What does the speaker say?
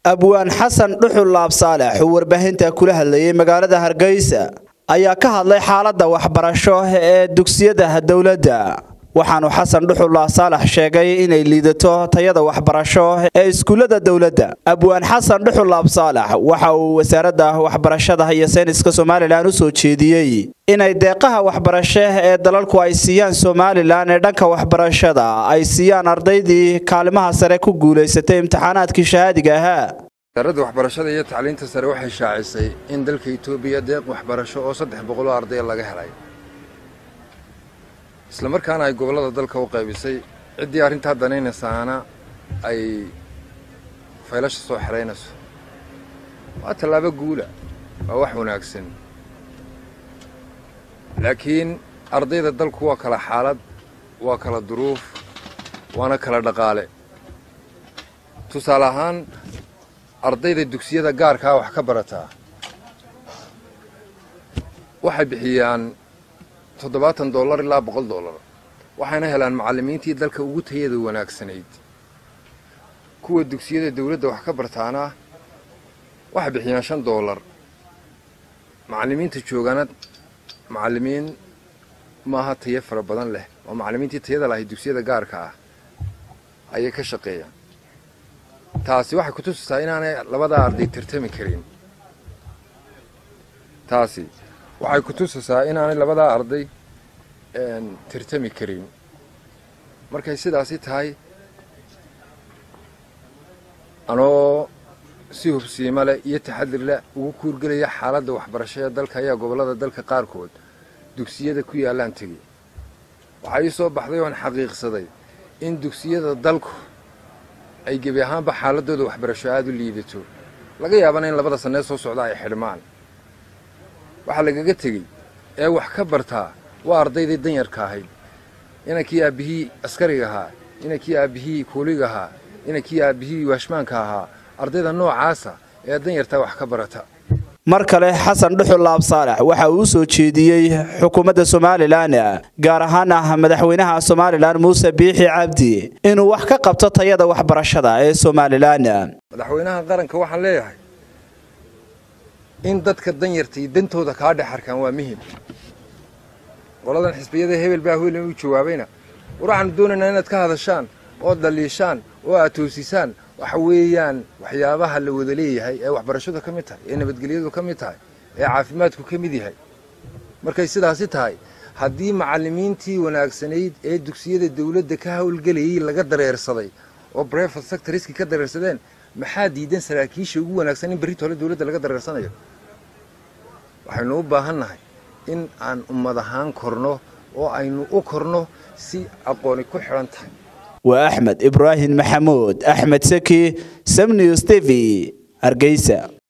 abwaan xasan dhuxul laab saalex oo warbaahinta kula hadlayay magaalada hargeysa ayaa ka hadlay xaaladda waxbarasho ee dugsiyada dowladda waxaanu xasan dhuxul laab saalex sheegay inay liidato tayada waxbarasho ee iskuullada dowladda abwaan xasan dhuxul laab saalex waxa uu wasaaradda waxbarashada iyo sayniska somalilan u soo jeediyey inay deeqaha waxbarasho ee dalalku ay siiyaan somalilan ee dhanka waxbarashada ay siiyaan ardaydii kaalimaha sare ku guulaysatay imtixaanaadkii shahaadiga ahaa wasaaradda waxbarashada iyo tacliinta sare waxay shaacisay in dalka itoobiya deeq waxbarasho oo saddex boqoloo ardaya laga helay isla markaana ay gobollada dalka u qaybisay ciddii arrintaa danaynaysaana ay faylasha soo xeraynayso waa tallaabo guula waa wax wanaagsan laakiin ardayda dalku waa kala xaalad waa kala duruuf waana kala dhaqaale tusaale ahaan ardayda dugsiyada gaarkaa wax ka barataa waxay bixiyaan toddobaatan dollar ilaa boqol dollar waxayna helaan macallimiintii dalka ugu tayada wanaagsanayd kuwa dugsiyada dawladda wax ka bartaana waxay bixiyaan shan dollar macallimiinta joogana macallimiin maaha tayo fara badan leh oo macallimiintii tayada lahay dugsiyada gaarka ah ayay ka shaqeeyaan taasi waxay ku tusisaa inaanay labadaa arday tartami karin taasi waxay ku tusisaa inaanay labadaa arday tartami karin markay sidaasi tahay anoo si hubsiimo leh iyo taxadir leh ugu kuurgelaya xaaladda waxbarasho ee dalka ayaa gobollada dalka qaarkood dugsiyada ku yaallaan tegey waxaa ii soo baxday oon xaqiiqsaday in dugsiyada dalku ay gebi ahaanba xaaladooda waxbarasho aada u liidato laga yaabana in labada sannee soo socda ay xidhmaan waxaa lagaga tegey ee wax ka bartaa waa ardaydii danyarka ahayd inankii aabbihii askariga ahaa inankii aabbihii kuuliga ahaa inankii aabbihii waashmaanka ahaa ardayda noocaasa ee danyartaa wax ka barata mar kale xasan dhuxul laab saalex waxa uu u soo jeediyey xukuumadda somalilan gaar ahaan ah madaxweynaha somalilan muuse biixi cabdi inuu wax ka qabto tayada waxbarashada ee somalilan madaxweynaha qaranka waxaan leeyahay in dadka danyarta iyo dantooda kaa dhex arkaan waa muhim qoladan xisbiyada hebel baa helen u jawaabayna war waxaanu doonaynaa inaad ka hadashaan oo daliishaan oo aad toosisaan waxa weeyaan waxyaabaha la wada leeyahay ee waxbarashadu ka mid tahay ee nabadgelyadu ka mid tahay ee caafimaadku ka mid yahay markay sidaasi tahay haddii macallimiintii wanaagsanayd ee dugsiyada dawladda ka howlgelayay laga dareersaday oo brefat sectoriski ka dareersadeen maxaa diidan saraakiisha ugu wanaagsan in berrito hole dawladda laga dareersanayo waxaynu u baahannahay in aan ummad ahaan korno oo aynu u korno si aqooni ku xidhan tahay waa axmed ibraahim maxamuud axmed saki samnews tv hargeysa